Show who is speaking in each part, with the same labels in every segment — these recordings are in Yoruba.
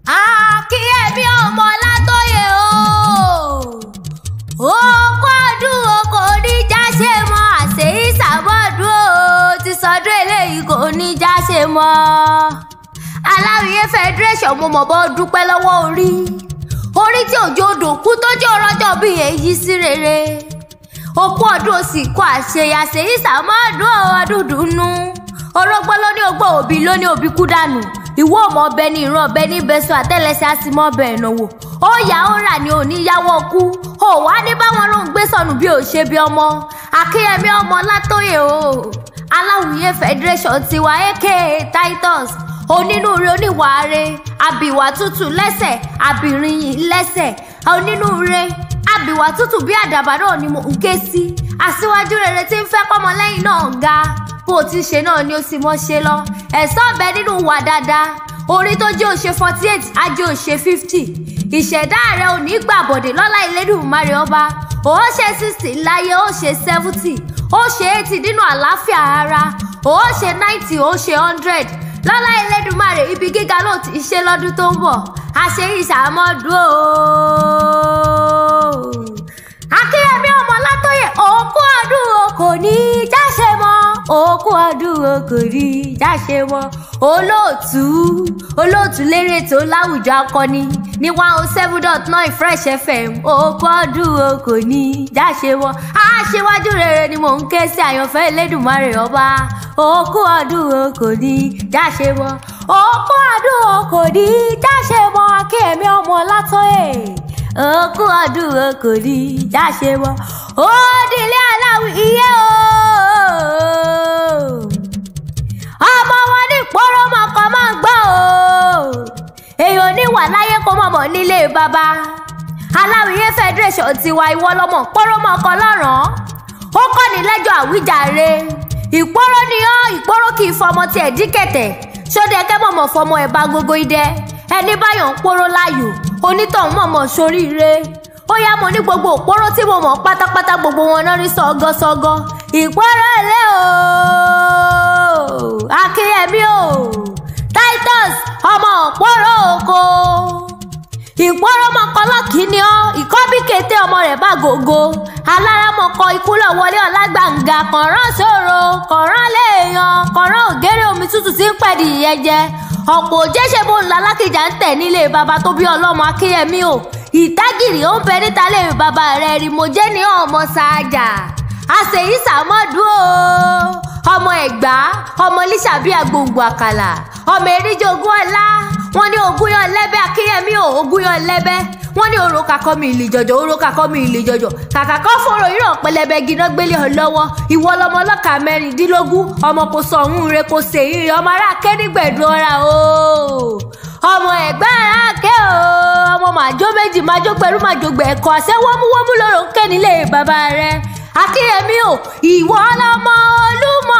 Speaker 1: akínyẹmí ọmọ látọyẹ o ó kọdún o kò ní jáṣe mọ àṣeyí sàmọdún o ti sọdún eléyìí kò ní jáṣe mọ aláwìyé federation mo mọ̀ bọ́ dúpẹ́ lọ́wọ́ orí orí tí òjò dòkú tó jẹ́ ọlọ́jọ́ bí èyí sí rere òkú ọdún òsì kọ àṣeyàṣe ìsàmọ́dún ọdún dùnú orógbó ló ní ogbó òbí ló ní òbí kú dànù ìwọ ọmọ ọbẹ ní ìran ọbẹ ní bẹsùn àtẹlẹsẹ àsìmọ ọbẹ ìnáwó ó yà ó rà ní oníyàwó kú ó wá ní báwọn ló ń gbé sọnù bí ò ṣe bí ọmọ akínyẹmí ọmọ látòyè o aláwìyé federation tiwa aka titus onínúure oníwàáre abìwà tútù lẹ́sẹ̀ abìrìyìn lẹ́sẹ̀ onínúure abìwà tútù bí àdàbà náà ni mò ń ké sí aṣíwájú rere tí ń fẹ́ kọ́mọlẹ́yìn náà ga bó o ti ṣe náà ni ó sì mọ́ ṣe lọ ẹ̀sán ọ̀bẹ nínú wà dáadáa orí tó jẹ́ òṣè forty eight ajé òṣè fifty ìṣẹ̀dá rẹ̀ ò ní gbàbọ̀dé lọ́lá ìlédùmarè ọba ó ṣe sixty láyé ó ṣe seventy ó ṣe eighty nínú àlàáfíà ara ó ṣe ninety ó ṣe hundred lọ́lá ìlédùmarè ibi gíga ló ti ṣe lọ́dún tó ń bọ̀ àṣẹ ìṣàmọ́dún o. akínyẹmí ọmọ látọyẹ òkú ọdún o kò ní í jáṣe mọ́ òkú ọdún o kò ní í jáṣe mọ́ olóòtú olóòtú lérè tó láwùjọ akọni ní one oh seven dot nine fresh fm òkú ọdún o kò ní í jáṣe mọ́ aṣíwájú rere ni mò ń ké sí àyànfẹ́ elédùnmarè ọba òkú ọdún o kò ní í jáṣe mọ́ òkú ọdún o kò ní í jáṣe mọ́ akínyẹmí ọmọ látọyẹ òkú ọdún o kò ní í jáṣe mọ́ ó dilé aláwì iye o ọmọ wọn ní ìpọ́nrọ́ mọ̀kàn máa ń gbọ́ o èèyàn níwà láyé kó mọ̀mọ́ nílé bàbá aláwìyé federation tiwa ìwọ lọmọ ìpọ́nrọ́ mọ̀kàn lọ́ràn ó kọ́ ní lẹ́jọ́ àwíjàre ìpọ́nrọ́ ni ọ́ ìpọ́nrọ́ kì í fọmọ tiẹ̀ dí kẹ̀tẹ̀ ṣóde ẹkẹ́ mọ̀mọ́ fọmọ ẹ̀ bá gbogbo idẹ ẹni báyọ̀ ń pọ́nrọ́ láàyò onítọ̀hún mọ̀mọ́ soríire ó yá mo ní gbogbo òpóró tí mo mọ̀ pátápátá gbogbo wọn náà rí sọ́gọ́sọ́gọ́ ìpọ́nrọ́ ilé o akínyẹmí o titus ọmọ òpóró oko ìpọ́nrọ́ mọ́kànlá kìíní ọ́ ìkọ́bí kété ọmọ rẹ̀ bá gògó alárámọ̀kọ ikú lọ wọlé ọ̀làgbàǹgà kọ̀ọ̀rán sòro kọ̀ọ̀rán léèyàn kọ̀ọ̀rán ògèrè omi tútù tí ń pẹ̀dì ìyẹn jẹ ọ̀pọ̀ òjẹ́sẹ̀ bó ńlá lákìjà ń tẹ̀ nílé baba tó bí ọlọ́mọ akínyẹmí o ìtágìrì ó ń bẹ níta lè bàbá rẹ̀ rí mo jẹ́ ní ọmọ ṣáájà àṣeyí sàmọ́dún o ọmọ ẹ̀gbá ọmọ lísàbí àgbòǹgbò àkàlà ọmọ eríjì ogún ọlá wọn ní ogún yọ lẹ́bẹ̀ akínyẹmí o ogún yọ lẹ́bẹ̀ wọn ní oró kakọ́ mi ìlì jọjọ oró kakọ́ mi ìlì jọjọ kàkà kọ́ fòrò ìrọ̀ pẹlẹbẹ gíná gbélé ọ lọ́wọ́ ìwọ lọmọ ọlọ́kà mẹ́rìndínlógún ọmọ kò sọ ọ̀hún rẹ kò sè é ọmọ ará kẹ́nígbẹ̀dùn ọ̀ra o ọmọ ẹ̀gbá ara kẹ́ o ọmọ màjó méjì májó pẹ̀lú màjó gbẹ̀kọ́ àṣẹ wọ́múwọ́mú lọ́rọ̀ ń kẹ́ nílé bàbá rẹ akínyẹmí o ìwọ lọmọ olúmọ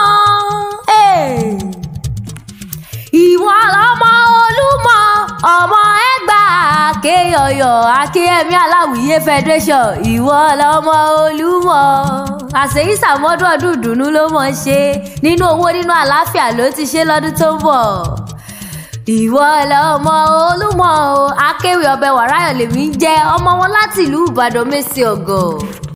Speaker 1: ìwọ lọmọ olúmọ ọmọ ẹgbà kéyọyọ akínyẹmí aláwìyé federation ìwọ lọmọ olúmọ àṣeyí sàmọdún ọdún ìdùnnú ló mọ ṣe nínú owó nínú àlàáfíà ló ti ṣe lọdún tó ń bọ ìwọ lọmọ olúmọ o akéwì ọbẹ wàráyọ lèmi ń jẹ ọmọ wọn láti ìlú ìbàdàn mẹsì ọgọ.